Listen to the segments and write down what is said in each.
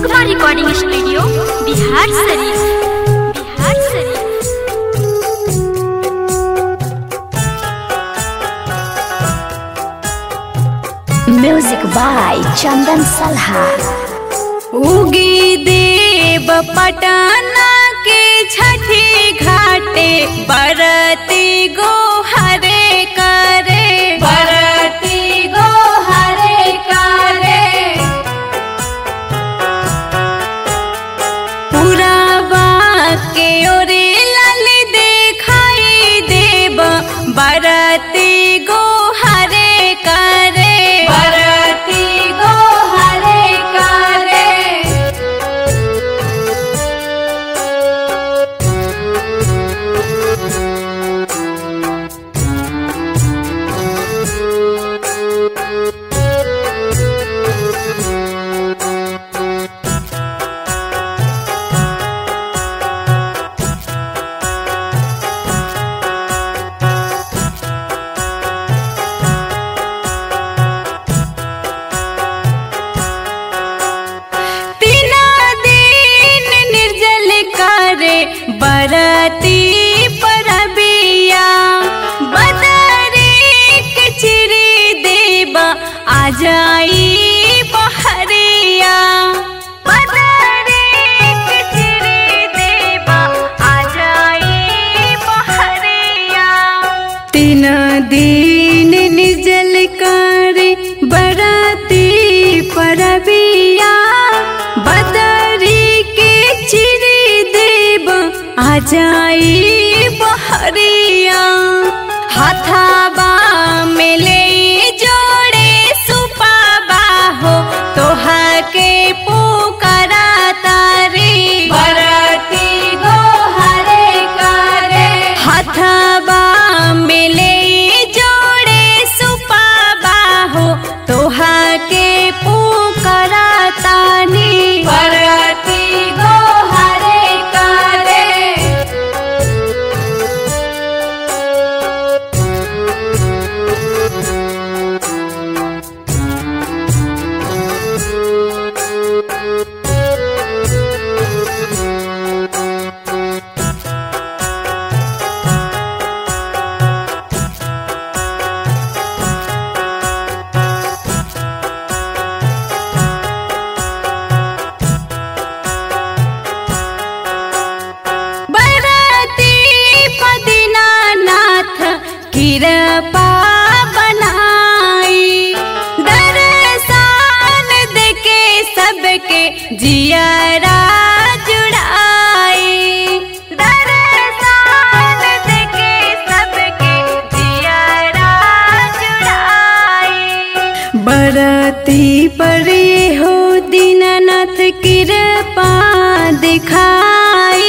नगमा recording studio Bihar शरीफ बिहार शरीफ music by चंदन सलहा उगी देव पटना के छठी घाटे बरती गो हरे करे बरती गो हरे करे पुरावा के ओरे लाल देखाई देव बरती गो हरे करे बरती गो हरे करे तीना दिन निर्जल करे बरती परबिया बदरी के चिरी देबा आ जाई बहरिया बदरी के चिरी देबा आ जाई बहरिया तीन दिन निर्जल करे बराती परबिया बदरी के चिरी देव आ जाई बहरिया हाथाबा में ले जोड़े सुपाबा हो तोहा के पुकारा तारी बरती गो हरे करे हाथाबा में ले जोड़े सुपाबा हो तोहा के पुकारा तानी बरती गो हरे करे बरती पदिनानाथ कृपा बनाई दर्शन देके सबके जियरा जुड़ाई दर्शन देके सबके जियरा जुड़ाई बरती परे हो दीनानाथ कृपा दिखाई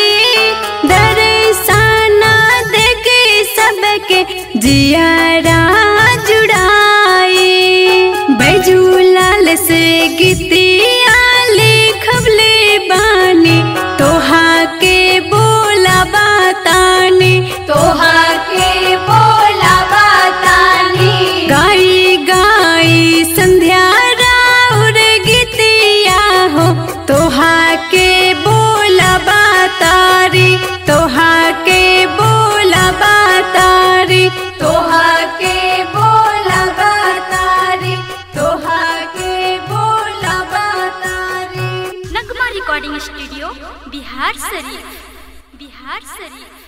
दर्शन देके सबके जियारा जुड़ाई बैजूलाल से गीतिया लिखबले बानी तोहा के बोला बतानी तोहा के बोला बतानी गाई गाई संध्या राउर गीतिया हो तोहा के बोला बतारी तोहा के बोला बतारी तोहा के बोला बतारी तोहा के बोला बतारी नगमा रिकॉर्डिंग स्टूडियो बिहार शरीफ बिहार शरीफ